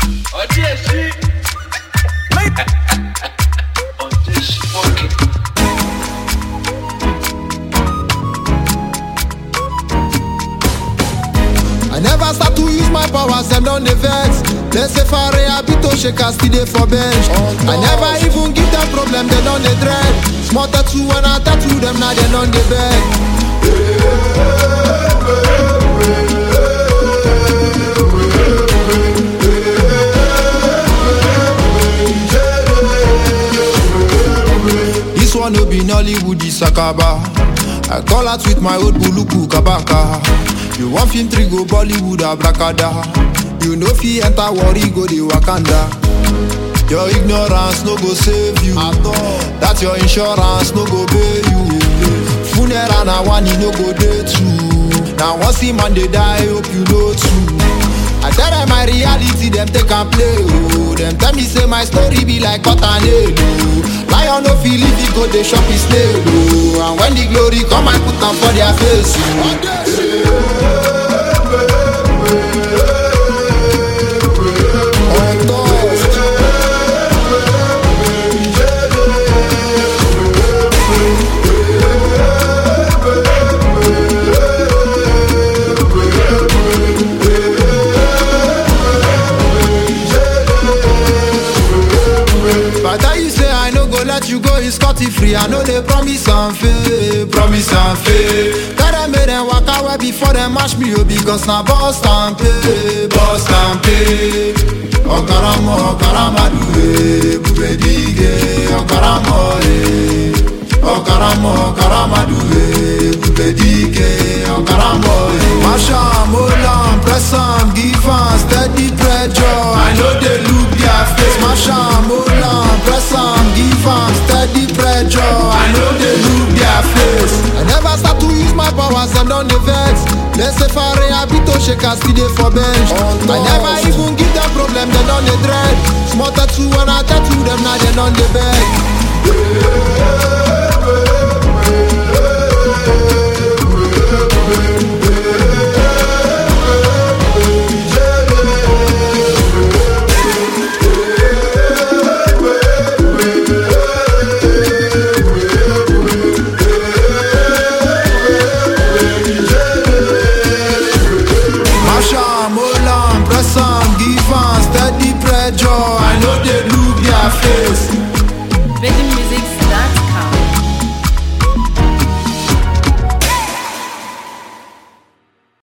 ọdí èsì. ọdí èsì fọ́ọ̀kì. I never start to use my powers, them don dey vex. They say fare abito shakers still dey for bench. I never even give them problem, they don dey dread. Small tattoo when I tattoo them, now they don dey beg. This one no be Nollywood, this Akaba. I call out with my old buluku kabaka. You want film three go Bollywood abracada. You know fi enter worry go the Wakanda. Your ignorance no go save you. That your insurance no go pay you. Funeral na one e no go dey two. Now once the man dey die, hope you know too. I tell them my reality, them take and play. Oh, them tell me say my story be like cotton oh. Lion no feel if he go dey shop his snail. Oh, and when the glory come, I put am for their face. Oh. On toast. If I tell you say I no go let you go, it's scotty free. I know they promise and fail, promise and fail. Tell them make them walk away before them mash me up because now boss and pay, boss and pay. Okaramo, okaramadu, eh, bube dige, okaramo, eh. Okaramo, okaramadu, eh, bube dige, okaramo, eh. Mash am, hold am, press am, give am steady pressure. I know they look their face. Mash am, hold am, press am, give am steady pressure. I know they look their face. I never start to use my powers, them don dey vex. Let's say fare abito shakers still dey for bench. I never even give them problem, they don dey dread. Small tattoo when I tattoo them, now they don dey beg.